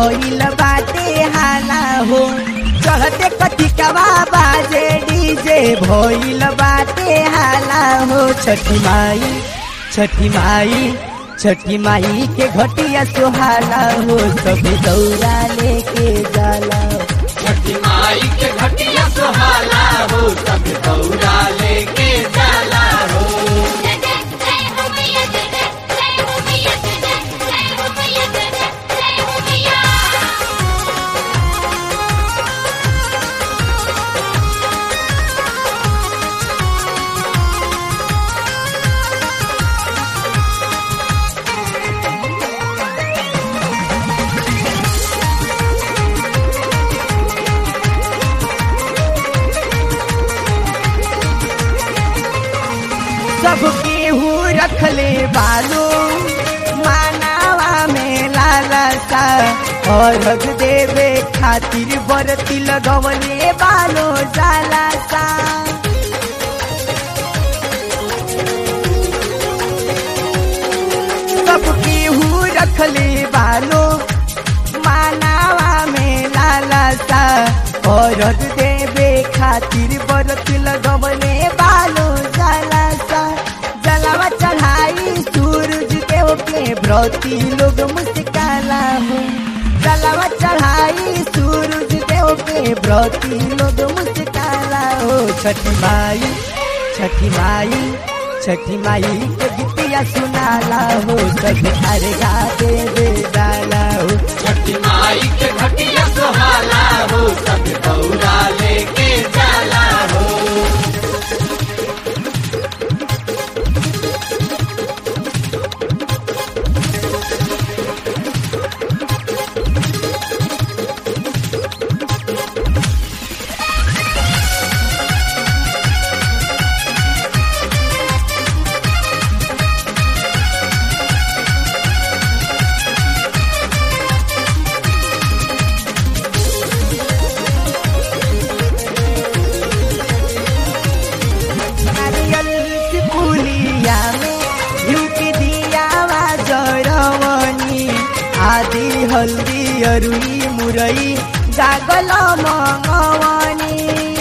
भइल बाटे हाला हो चढ़ते कटिकवा बाजे डीजे भइल बाटे हाला हो छठी माई छठी माई छठी माई के घटिया सुहाला हो सभी दौरा लेके जाला छठी माई के घटिया सुहाला हो सब दौरा लेके जाला हो जय जय जय हो मैया जय जय जय हो मैया जय जय जय हो मैया जय जय जय हो मैया सब केहू रखले बालो मानावा में लालसा और देवे खातिर बरती लगवले बालो जालासा सब केहू रखले बालो मानावा में लालसा और देवे खातिर बरती लगवले बालो जालासा जलावा चढ़ाई सूरज देव के व्रती लोग मुस्काला हो जलावा चढ़ाई सूरज देव के व्रती लोग मुस्काला हो छठी माई छठी माई छठी माई के गीतिया सुनाला हो सब अर्घा देवे डाला हो छठी माई के घटिया सुहाला हो सब दौरा लेके जाला हो नारियल की पुलिया में झुक दिया जरवनी आदि हल्दी अरुई मुरई गागल मंगवनी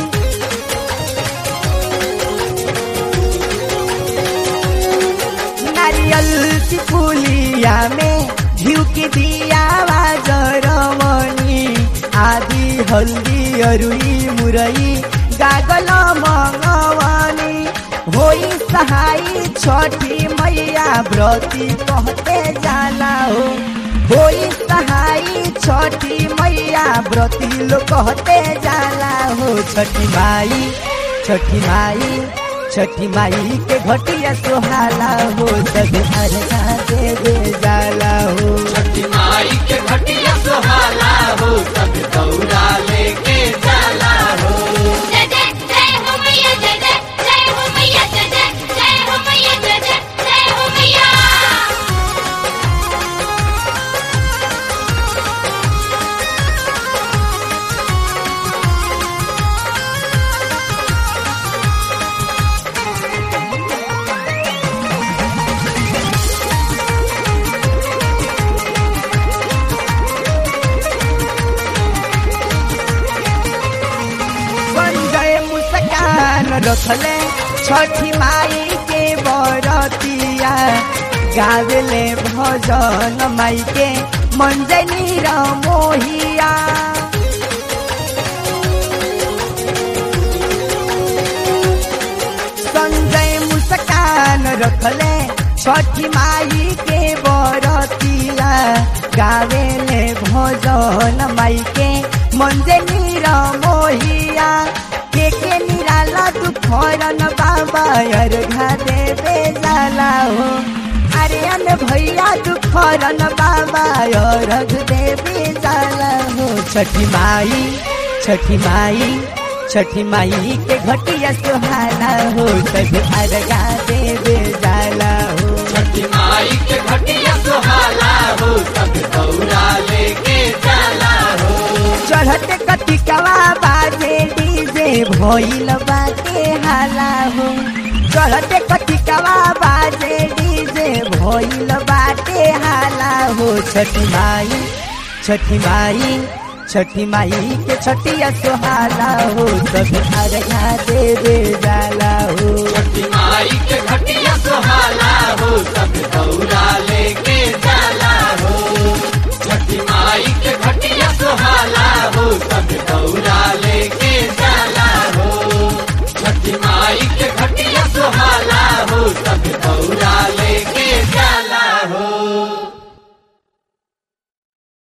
नारियल की पुलिया में झुक दिया जरवनी आदि हल्दी अरुई मुरई गागल मंगवनी होई सहाई छठी मैया व्रती कहते जाला हो होई सहाई छठी मैया व्रती लोग कहते जाला हो छठी माई छठी माई छठी माई के घटिया सुहाला हो सब अर्घा देवे जाला हो छठी माई के घटिया सुहाला हो सब दौरा लेके जाला हो जय जय जय हो मैया जय जय जय हो मैया जय जय जय हो मैया जय जय जय हो मैया संजय मुस्कान रखले छठी माई के बरतिया गावेले भजन माई के मंजनी र मोहिया संजय मुस्कान रखले छठी माई के बरतिया गावेले भजन माई के मंजनी र मोहिया के के निराला तू फरन बाबा अर्घा देवे जाला हो आर्यन भैया तू फरन बाबा अर्घ देवे जाला हो छठी माई छठी माई छठी माई के घटिया सुहाना हो सब अर्घा देवे जाला हो छठी माई के घटिया सुहाला हो सब दौरा लेके जाला हो चढ़ते कटिकवा बाजे डीजे भइल बाटे हाला हो चढ़ते कटिकवा बाजे डीजे भइल बाटे हाला हो छठी माई छठी माई छठी माई के छठिया सुहाला हो सब अरया देवे जाला हो छठी माई के घटिया सुहाला हो सब दौरा लेके जाला हो छठी माई के घटिया सुहाला हो सब दौरा लेके